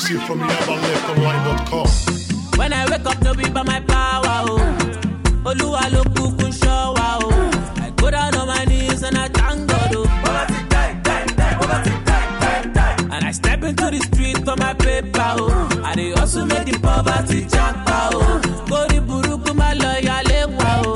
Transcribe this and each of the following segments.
exclusive from YabaLeftOnline.com. When I wake up, no be by my power, oh. Oluwa ló kúkú ń ṣọ́ wa, oh. I go down on my knees and I thank God, oh. And I step into the street for my paper, oh. I dey hustle make the poverty japa, oh. Kórí burúkú má lọ yálé wa, oh.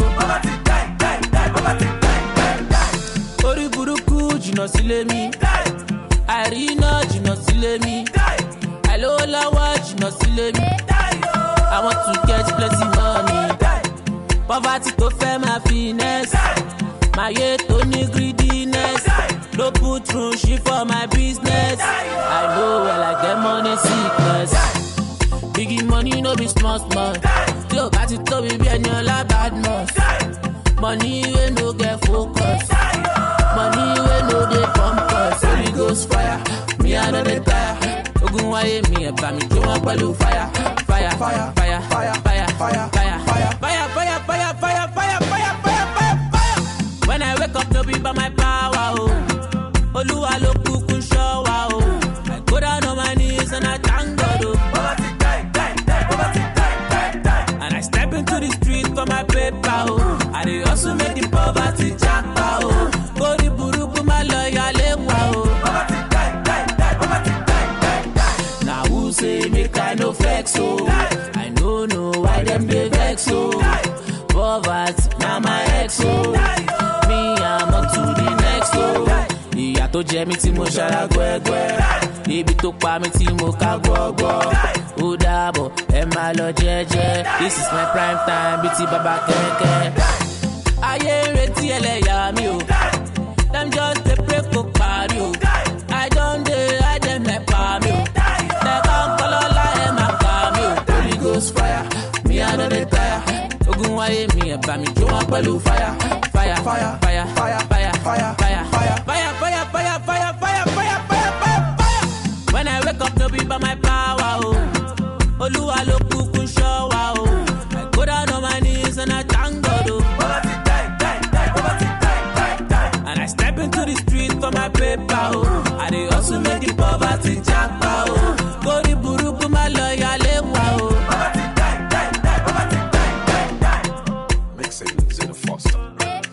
Orí burúkú jìnnà sílé mi. Àìríná jìnnà sílé mi. Àìlówó lọ́wọ́ jìnnà sílé mi. I want to get plenty money. Poverty tó fẹ́ máa finesse. Máyé tó ní greediness. No put through shit for my business. I know well I get money sickness. Biggie money no be small small. Tí o bá ti tóbi bí ẹni ọlá badmus. Money wey no get focus. Money wey no dey pump us. Holy ghost fire, me I no dey tire. Ogun wáyé mi ẹ̀bà mi jó wọn pẹ̀lú fire. Fire, fire, fire, fire, fire, fire, fire, fire, fire, fire, fire, fire, fire, fire, fire, fire. When I wake up, no be by my power, oh. Olúwa ló kúkú ń ṣọ́ wa, oh. I go down on my knees and I thank God, oh. And I step into the street for my paper, oh. I dey hustle make the poverty japa, oh. Kórí burúkú má lọ yálé wa, oh. Na who say make I no flex, oh. I no know why them dey vex, oh. Poverty na my ex, oh. Me I'm on to the next, oh. Ìyà tó jẹ mí tí mo ṣara gbẹ́gbẹ́. Ibi tó pa mí tí mo ká gbọ́gbọ́. Ó dàbọ̀ ẹ máa lọ jẹ́jẹ́. This is my prime time bíi ti bàbá kẹ̀kẹ́. Ayé ń retí ẹlẹ́yà mi o. Dem just dey pray kó parí o. I don dey hide dem nepa mi o. Lẹ́ka ń kọ́ lọ́la ẹ̀ máa pa mi o. Holy ghost fire, mi I no dey tire. Ogun wáyé mi ẹ̀bà mi jó wọn pẹ̀lú fire. Fire, fire, fire, fire, fire, fire, fire, fire, fire, fire, fire, fire, fire, fire, fire, fire. When I wake up, no be by my power, oh. Olúwa ló kúkú ń ṣọ́ wa, oh. I go down on my knees and I thank God, oh. And I step into the street for my paper, oh. I dey hustle make the poverty japa, oh. Kórí burúkú má lọ yálé wa, oh. Mixing Zena Foster.